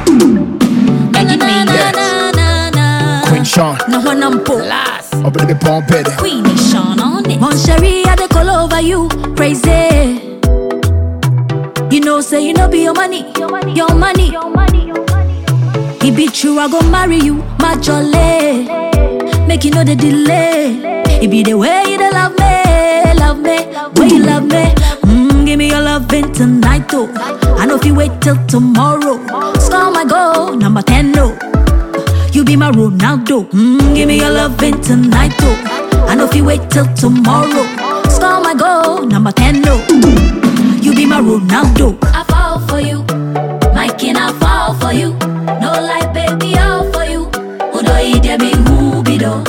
Eddie made it. na, na, na. Queen Sean. Na wana mpo. Last. Up in the bomb better. Queen Sean on it. Mon chéri, I dey call over you, crazy. You know, say you know be your money, your money. It be true, I go marry you, my jolly. Make you know the delay. It be the way you dey love me, love me, way you love me. Mm, give me your loving tonight, though. I know if you wait till tomorrow, score my goal, number ten, no. You be my Ronaldo. Mm, give me your loving tonight, oh. I know if you wait till tomorrow, score my goal, number 10, no. You be my Ronaldo. I fall for you, my king, I fall for you. No lie, baby, all for you. Udo ide me who be do.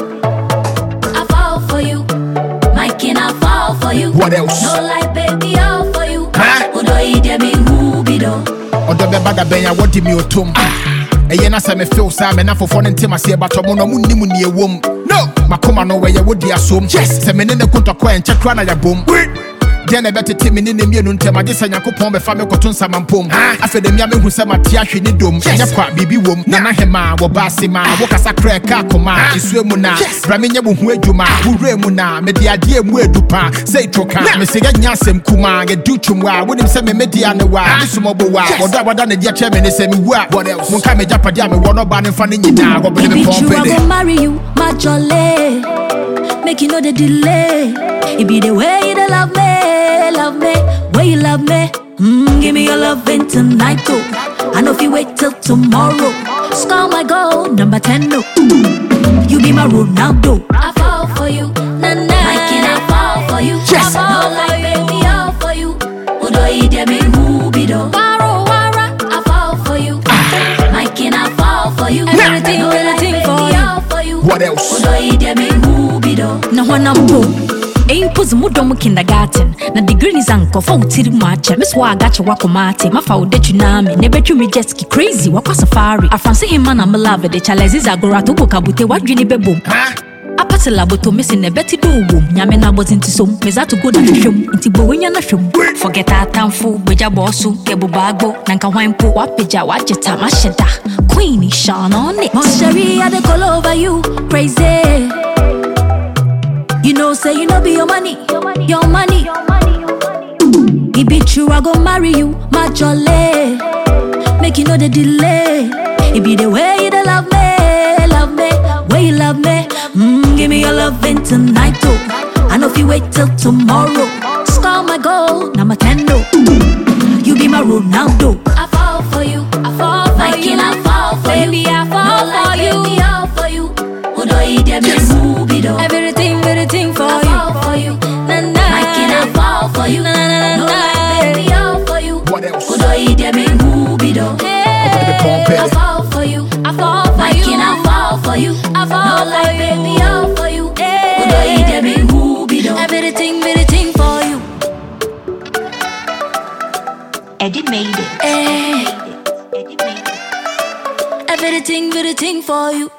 I fall for you, my king, I fall for you. What else? No lie, baby, all for you. Huh? Udo ide me who be do. ɔdɔ bɛba da bɛn a wɔde mi otom ɛyɛ na sɛ mefew saa mɛ na fofoɔ no ntem aseɛ batɔ mo no ɔmo nnim ne ɛwom no makoma no wɔyɛ wodi asom yes sɛ mene ne kontɔkɔ ɛ nkyɛ kora na yɛbom deɛ na ɛbɛtete me ne ne mmienu ntam agye sɛ nyankopɔn bɛfa me kɔto nsamampom afei da mia mehu sɛ mate ahwe ne dom ɛnyɛ kwa biribi wom nana hema wɔba ase ma wokasa kra ɛka akoma ɛsua mu na bra menyɛ wo ho adwuma worɛ mu na mede adeɛ mu adu pa sɛ ɛtwo ka mesɛ yɛnya asɛm kuma yɛdu twom a wonim sɛ memɛdia ne wa ne somɔbo wa wɔdɔ a wɔda ne deɛ kyerɛ me ne sɛ mewu a monka megyapadeɛ a mewɔ no ɔba ne mfa no nyinaa wɔbene It me be true, I pɔmpɛde go marry you, my jolly. Make you know the delay. It be the way you dey love me, love me, way you love me. Mm, give me your loving tonight, oh. I know if you wait till tomorrow, score my goal, number 10, no. You be my Ronaldo. I fall for you, na na. My king, I fall for you. Yes. I fall like baby, all for you. Udo ide me who be do. Waro wara, I fall for you. My king, I fall for you. Everything, everything for you. What else? Udo ide me who be do. na hwana mpo ɛmpozi mu dɔm kindergarten na degree ni sɛ nkɔfa wo tiri mu akyɛ me so waagakye woakɔma ate mafa wo datwi naa me na ɛbɛtwi me jetski crazy wakɔ safari afranse hema na melave de chalese zagorato ko kabute woadwene bɛbom Ha? apate laboto mesi na ɛbɛte dɛ owom nyame no abɔdze nti som mezato go na hwehwɛm nti bɔwenya no hwɛm forget atamfo bagya bɔɔ so kɛbobaagbo na nka hwan mpo woapagya woagye ta mahyɛ da queen Sean on it Mon chéri, I dey call over you, crazy. You know, say you know be your money, your money. It be true, I go marry you, my jolly. Make you know the delay. It be the way you dey love me, love me, way you love me. Mm, give me your loving tonight, oh. I know if you wait till tomorrow, score my goal, number 10, no. You be my Ronaldo. I fall for you. I fall for My you. king, I fall for baby, you. I fall No for lie, you. baby, all for you. Udo ide me movie do. everything everything for I you fall for you. na na My king, I fall for you. Na, na, na, No na. lie, baby, all for you. What else? Udo ide me movie do. the pump, I baby. fall for you. I fall for My you. king, I fall for you. I fall No for lie, you. baby, all for you. Hey. Udo ide me movie do. everything everything for you Eddie made it. Eh, Eddie made it. everything, everything for you.